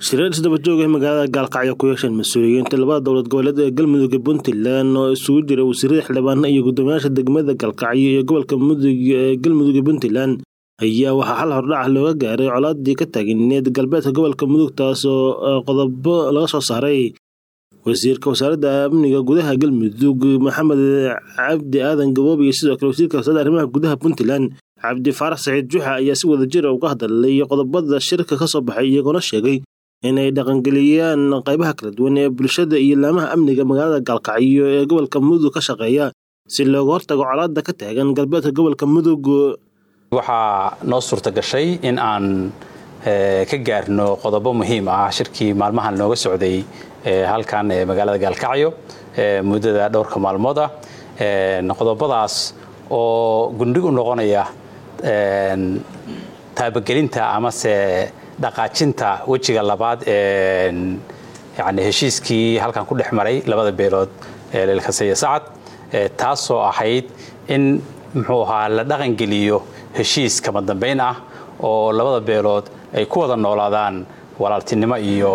shireen isdaba jooga magaalada gaalkacyo ku yeesheen mas-uuliyiinta labada dowlad goboleed ee galmudug puntland oo isugu jira wasiirada xildhibaana iyo guddoomiyaasha degmada gaalkacyo iyo gobolka mudug ee galmudug puntland ayaa waxaa xal hordhac looga gaaray colaadii ka taagneed galbeedka gobolka mudug taasoo qodobo laga soo saaray wasiirka wasaaradda amniga gudaha galmudug maxamed cabdi aadan gaboob iyo sidoo kale wasiirka wasaaradda arrimaha gudaha puntland cabdi faarax saciid juxa ayaa si wada jira uga hadlay qodobada shirka ka soo baxay iyagoona sheegay inay dhaqangeliyaan qaybaha kala duwan ee bulshada iyo laamaha amniga magaalada gaalkacyo ee gobolka mudug ka shaqeeya si looga hortago colaada ka taagan galbeedka gobolka mudug waxaa noo suurta gashay in aan ka gaarno qodobo muhiim ah shirkii maalmahan nooga socday halkan ee magaalada gaalkacyo muddada dhowrka maalmood ah qodobadaas oo gundhig u noqonaya taabagelinta amase dhaqaajinta wejiga labaad ee yani heshiiskii halkan ku dhex maray labada beelood ee leelkase iyo sacad taasoo ahayd in muxuu ahaa la dhaqangeliyo heshiis kama dambayn ah oo labada beelood ay ku wada noolaadaan walaaltinimo iyo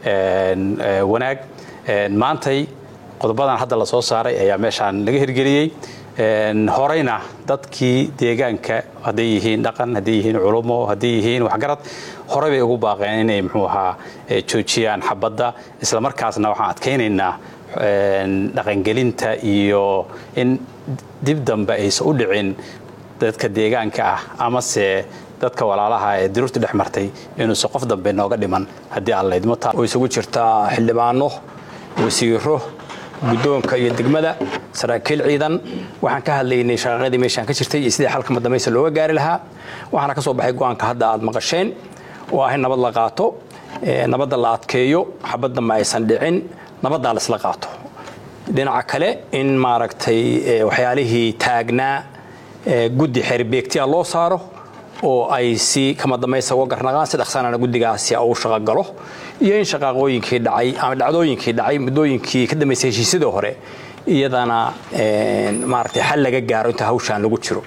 wanaag maantay qodobadan hadda la soo saaray ayaa meeshaan laga hirgeliyey horeyna dadkii deegaanka hadday yihiin dhaqan hadday yihiin culumo hadday yihiin waxgarad horey bay ugu baaqeen inay muxuu ahaa joojiyaan xabadda isla markaasna waxaan adkaynaynaa dhaqangelinta iyo in dib dambe aysan u dhicin dadka deegaanka ah amase dadka walaalaha ee diruurta dhex martay inuusan qof dambe nooga dhiman haddii aan laydmo oo isugu jirtaa xildhibaano wasiiro guddoonka iyo degmada saraakiil ciidan waxaan ka hadlaynay shaqaaqadii meeshaan ka jirtay iyo sidii xalka madambaysa looga gaari lahaa waxaana ka soo baxay go-aanka hadda aad maqasheen oo ah in nabad la qaato nabadda la adkeeyo xabad dambe aysan dhicin nabaddaa la isla qaato dhinaca kale in maaragtay waxyaalihii taagnaa guddi xeerbeegtiya loo saaro oo ay si kama dambaysa uga garnaqaan si dhaqsanana guddigaasi uu shaqogalo iyo in shaqaaqooyinkii dhacay ama dhacdooyinkii dhacay muddooyinkii ka dambaysay heshiisyadii hore iyadana maaragtay xal laga gaaro inta hawshaan lagu jiro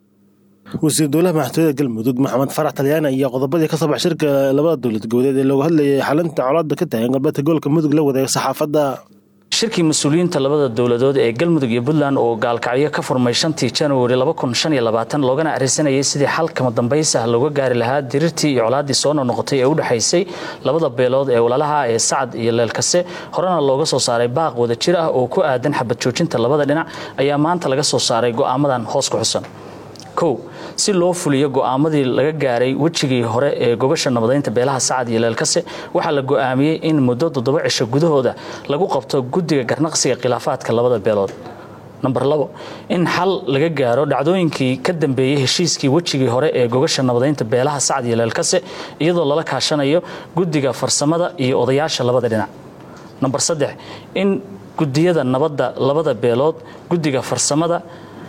wasiir dowlaha madaxtooyada galmudug maxamed farax talyaani ayaa qodobadii ka soo bax shirka labada dowlad goboleed ee looga hadlayay xalinta colaada ka taagan galbeedka gobolka mudug la wadaaga saxaafadda shirkii mas-uuliyiinta labada dowladood ee galmudug iyo puntland oo gaalkacyo ka furmay shantii januari loogana arisanayay sidii xal kama dambaysa looga gaari lahaa dirirtii iyo colaadii soo noqnoqotay ee u dhexaysay labada beelood ee walaalaha ee sacad iyo leelkase horena looga soo saaray baaq wada jir ah oo ku aadan xabad joojinta labada dhinac ayaa maanta laga soo saaray go'aamadan hoos ku xusan kow si loo fuliyo go'aamadii laga gaaray wejigii hore ee gobasha nabadaynta beelaha sacad iyo leelkase waxaa la go'aamiyey in muddo toddoba cisho gudahooda lagu qabto guddiga garnaqsiga khilaafaadka labada beelood namber labo in xal laga gaaro dhacdooyinkii ka dambeeyey heshiiskii wejigii hore ee gogasha nabadaynta beelaha sacad iyo leelkase iyadoo lala kaashanayo guddiga farsamada iyo odayaasha labada dhinac namber saddex in gudiyada nabadda labada beelood guddiga farsamada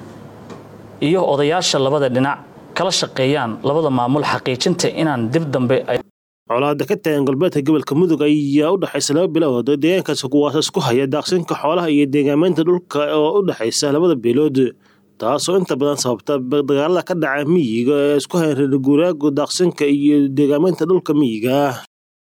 iyo odayaasha labada dhinac kala shaqeeyaan labada maamul xaqiijinta inaan dib dambe colaada ka taagan galbeedka gobolka mudug ayaa u dhexaysa laba bilood oo deegaankaas kuwaas isku haya daaqsinka xoolaha iyo deegaamaynta dhulka oo u dhexaysa labada beelood taasoo inta badan sababta dagaalada ka dhaca miyiga ee isku hayan reer guuraaga daaqsinka iyo deegaamaynta dhulka miyiga